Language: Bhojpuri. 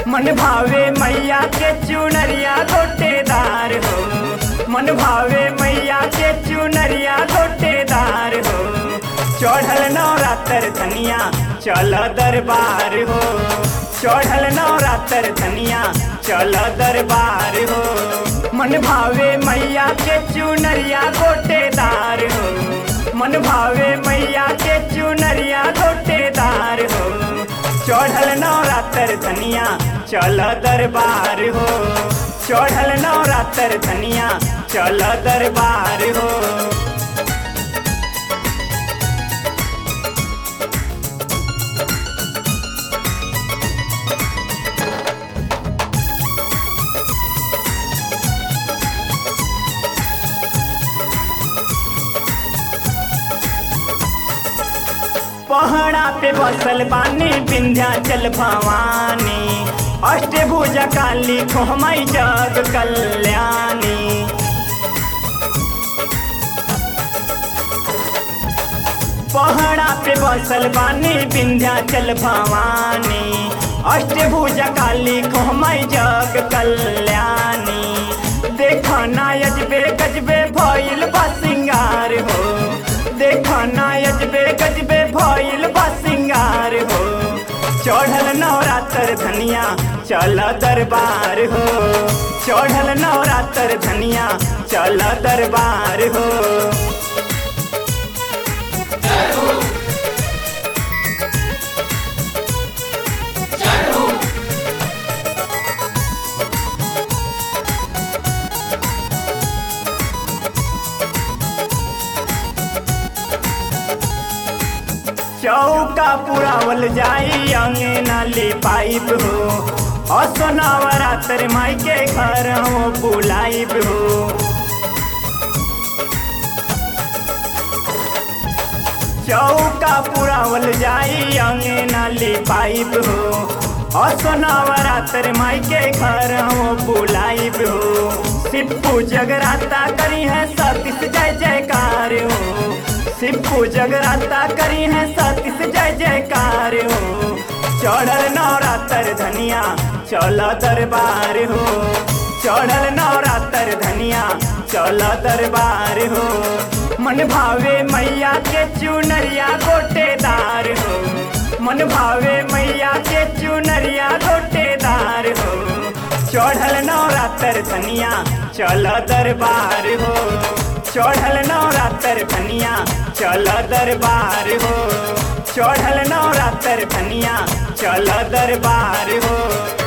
मन भावे मैया के चुनरिया गोटेदार हो मन भावे मैया के चुनरिया गोटेदार हो चढ़ल नवरात्र धनिया चल दरबार हो चढ़ल नवरात्र धनिया चल दरबार हो मन भावे मैया के चुनरिया गोटेदार हो मन भावे मैया के चुनरिया गोटेदार हो चढ़ल नवरात्र धनिया चल दरबार हो चढ़ल नवरात्र धनिया चल दरबार हो पहाड़ा पे बसल बानी विंध्याचल भवानी अष्टभुजा काली खोमई जग कल्याणी पहाड़ा पे बसल बानी विंध्याचल भवानी अष्टभुजा काली खोमई जग कल्याणी देखा ना यजबे गजबे भइल बा सिंगार हो देखा ना यजबे गजबे भइल बा सिंगार हो चढ़ल नवरात्र धनिया चल दरबार हो चढ़ल नवरात्र धनिया चल दरबार हो चौका पुरावल जाई अंगना ले पाइप हो असनावरात्र माई के घर हो बुलाइब हो चौका पुरावल जाई अंगना ले पाइप हो असनावरात्र माई के घर हो बुलाइब हो सिप्पू जगराता करी है सतीश जय जयकार हो सिप्पू जगराता करी है सतीश जय जयकार हो चढ़ल नवरात्र धनिया चल दरबार हो चढ़ल नवरात्र धनिया चल दरबार हो मन भावे मैया के चुनरिया गोटेदार हो मन भावे मैया के चुनरिया गोटेदार हो चढ़ल नवरात्र धनिया चल दरबार हो चढ़ल नवरात्र धनिया चल दरबार हो चढ़ल नवरात्र धनिया चल दरबार हो